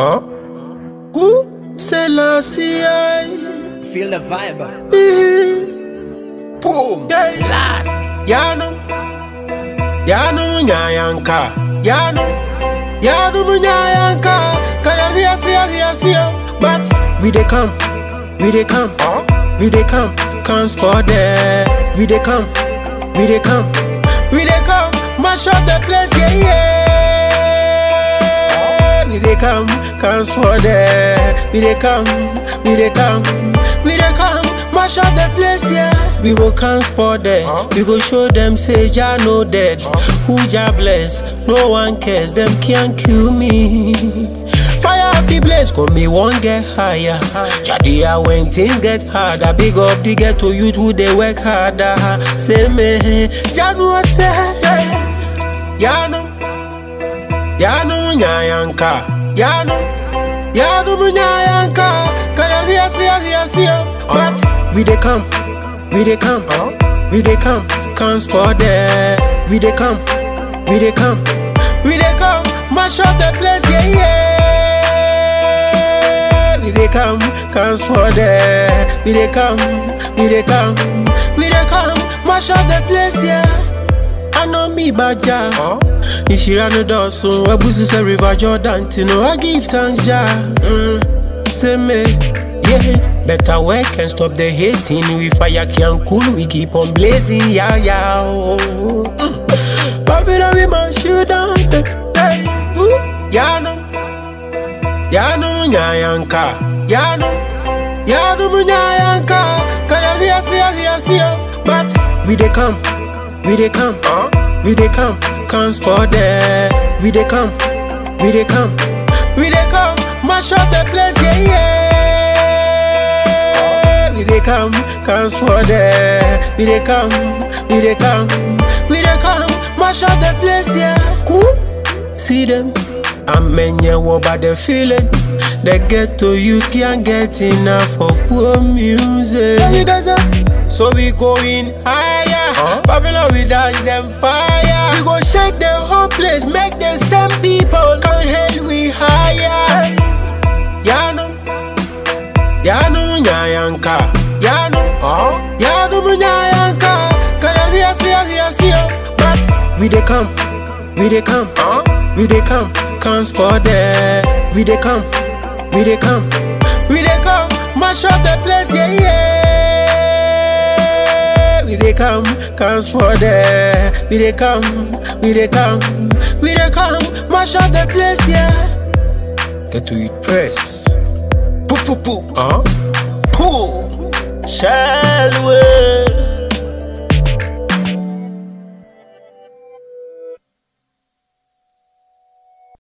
Huh? Who? Selassie. Feel the vibe. Boom. Last. Yano. Yano nyayanka. Yano. Yano nyayanka. Kaya hiasi hiasi. But we dey come. We dey come. We dey come. Come for there. We dey come. We dey come. We dey come. Mash up the place. Yeah yeah. We dey come. Come for there. We dey come. We dey come. We dey come. Mash up the place. Yeah. We go come spot there. We go show them say Jah no dead. Who Jah bless? No one cares. Them can't kill me. Fire happy blaze, come me one get higher. Jadia when things get harder, big up the ghetto youth who they work harder. Say me, Janu say, Yano, Yano nyayanka, Yano, Yano nyayanka, kaya hiasi hiasi. But we dey come, we dey come, we dey come, come for there. We dey come, we dey come, we dey come, mash up the place, yeah yeah. We dey come, come for there. We dey come, we dey come, we dey come, mash up the place, yeah. I know me baja. Ishira no dosun, Webusu say River Jordan, Tino, I give thanks, ja. Mm, say me, yeah. Better work and stop the hating. We fire can cool, we keep on blazing, yeah, yeah. Oh. Mm. Babylon, we man shoot down, hey, ooh, yeah, no. Yano nyayanka, Yano, Yano nyayanka, kaya hiasi hiasi. But we dey come, we dey come, we dey come, come for there. We dey come, we dey come, we dey come, mash up the place, yeah yeah. We dey come, come for there. We dey come, we dey come, we dey come, mash up the place, yeah. Cool, see them. I'm menye about the feeling. The ghetto youth can't get enough of poor music. Yeah, you guys are. So we going higher. Babylon we dash them fire. We go shake the whole place, make the same people come hell we higher. Yano, Yano nyayanka, Yano, oh, Yano nyayanka. Kaya hiasi hiasi. But we dey come, we dey come, we dey come, come for there. We dey come, we dey come, we dey come, mash up the place, yeah yeah. We dey come, come for there. We dey come, we dey come, we dey come, mash up the place, yeah. Get to it press. Poo poo poo. Uh huh. Poo. Shall we?